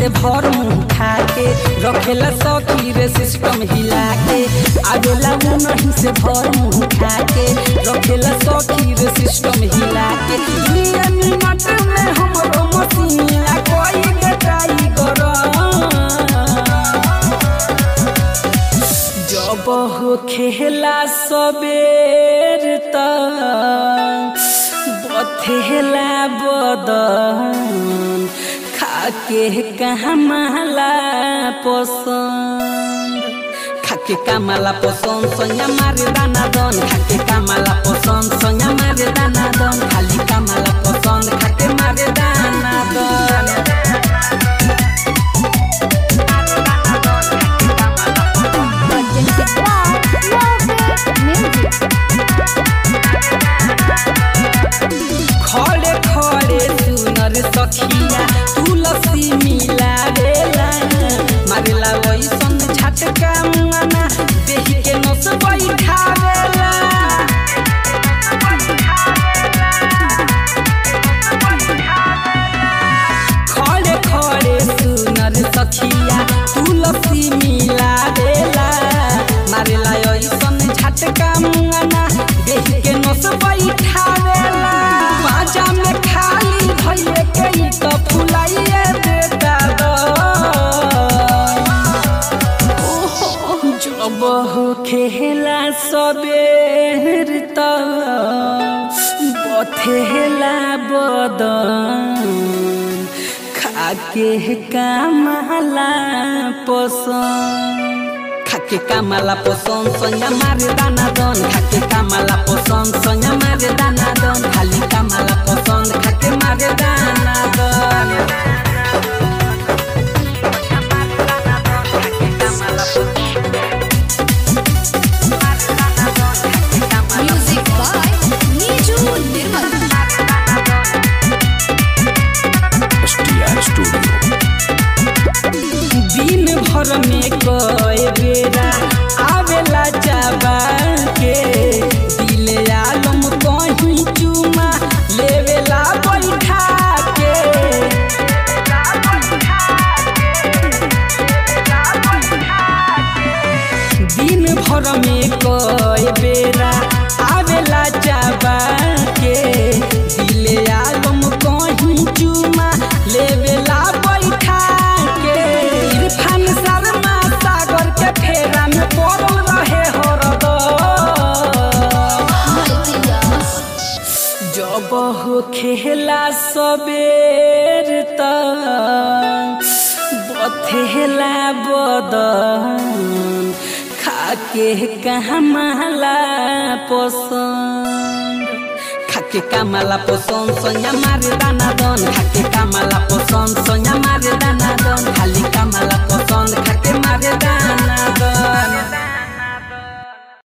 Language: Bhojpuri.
से भर मुंह खा के रखेला सौकी रे सिस्टम हिला के आवेला वो नहीं से भर मुंह खा के रखेला सौकी रे सिस्टम हिला के दुनिया मिनट में हमरो मसीहा कोई के ट्राई करो जब हो खेला सबेर तक बथेला बदन खाके कमाला पसंद खाके कामाला पसंद सैया मारे दाना दन खाके कामाला पसंद सैया मारे दाना दन खाली कामाला पसंद खाके मारे दाना दन खड़े खड़े सुनर सखिया तुलसी मिलावेला मारेला वैसन झटका मुआना देही के नस बैठावेला खड़े खड़े सुनर सखिया तुलसी मिलावेला मारेला वैसन झटका मुआना देही के नस बैठावेला बाजा में खाली भइए के ई त फुलाइए देता द जब हो खेला सबेर तक बथेला बदन खाके कामला पसंद खाके कामला पसंद सैया मारे दाना दन खाके कामला पसंद सैया मारे दाना दन खाली कामला पसंद खाके मारे दाना दन Music by Niju Nirmal. STR Studio. दिन भर में कए बेरा आवेला जाबा के दिले आलम कहीं चुमा लेवेला बैठा के दिन भर में कए बेरा आवेला जाबा के दिले आलम कहीं चुमा लेवेला बैठा के इरफान शर्मा सागर के फेरा में पड़ल रहे हरदम जब हो खेला सबेर तक बथेला बदन खाके कमाला पसंद खाके कामाला पसंद सैया मारे दाना दन खाके कामाला पसंद सैया मारे दाना दन खाली कामाला पसंद खाके मारे दाना दन